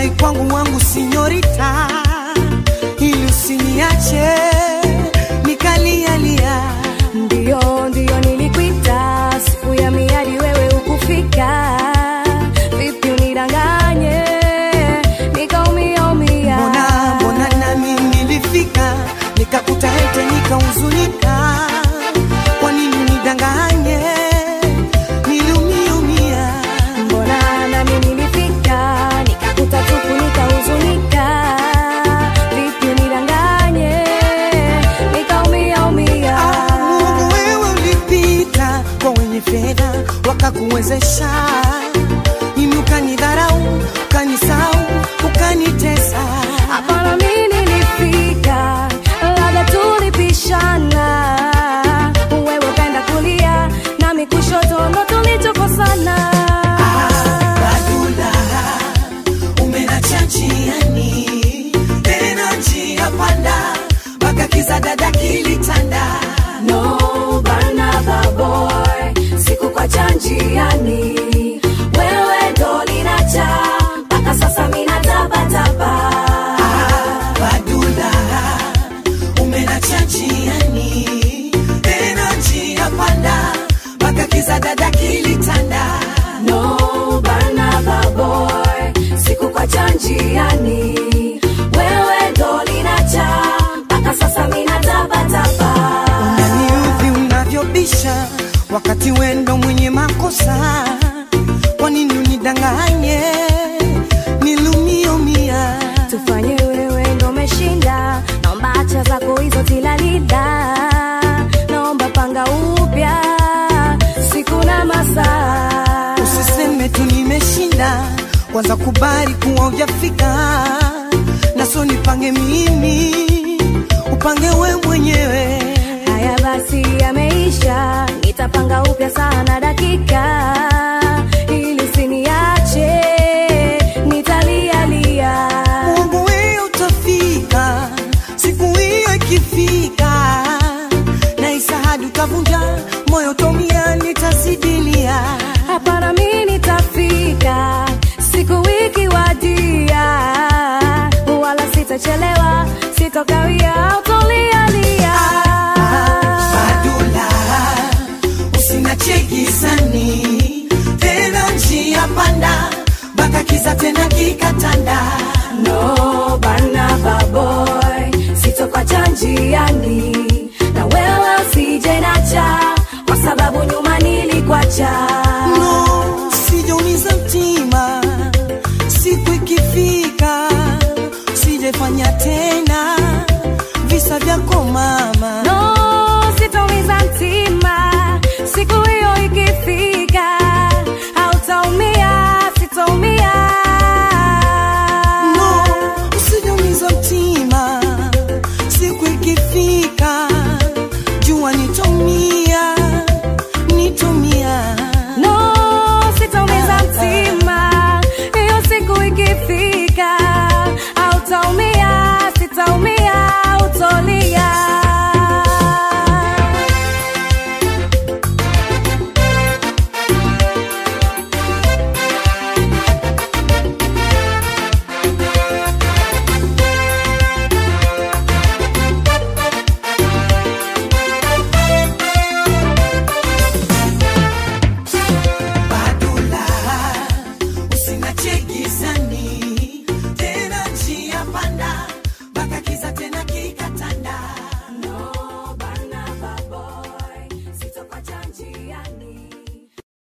wai kwangu wangu sinyorita, ili usiniache nikalialia. Ndiyo, ndiyo nilikuita siku ya miadi, wewe ukufika. Vipi unidanganye nikaumia umia? Mbona mbona nami nilifika nikakuta ete nikahuzunika, kwa nini nidanganye niliumiumia? Mbona nami nilifika nikakuta tupu nikahuzunika? Vipi unidanganye nikaumia umia? Ah, Mungu wewe ulipita kwa wenye fedha wakakuwezesha, mimi ukanidharau, ukanisau, ukanitesa. Hapana, mimi nilifika, labda tulipishana, wewe ukaenda kulia nami kushoto, ndo tulichokosana. Badula, umenacha njiani, tena njia panda, mpaka kiza dada kilitanda. No, Barnaba boy, sikukuacha njiani, wewe ndo linacha mpaka sasa mimi natapatapa. Badula, umenacha njiani, tena njia panda, mpaka kiza dada kilitanda. No, Barnaba boy, sikukuacha njiani, wewe ndo linacha mpaka sasa mimi natapatapa. Unaniudhi unavyobisha wakati wendo mwenye makosa, kwa nini unidanganye nilumiumia? tufanye wewe ndo umeshinda, naomba acha zako hizo tilalida, naomba panga upya siku na masaa. Usiseme tu nimeshinda, kwanza kubali kuwa hujafika, na sio nipange mimi, upange we mwenyewe. Haya basi, yameisha, nitapanga upya sana dakika, ili usiniache nitalialia. Mungu wewe utafika, siku hiyo ikifika, na isahadi utavunja moyo, utomia nitazidilia. Hapana, mimi nitafika siku wiki wadia, wala sitachelewa, sitokawia, utolialia. Badula, usinache gizani, tena njia panda, mpaka kiza tena kikatanda. No, Barnaba boy, sitokwacha njiani, na wewe usije nacha, kwa sababu nyuma nilikwacha.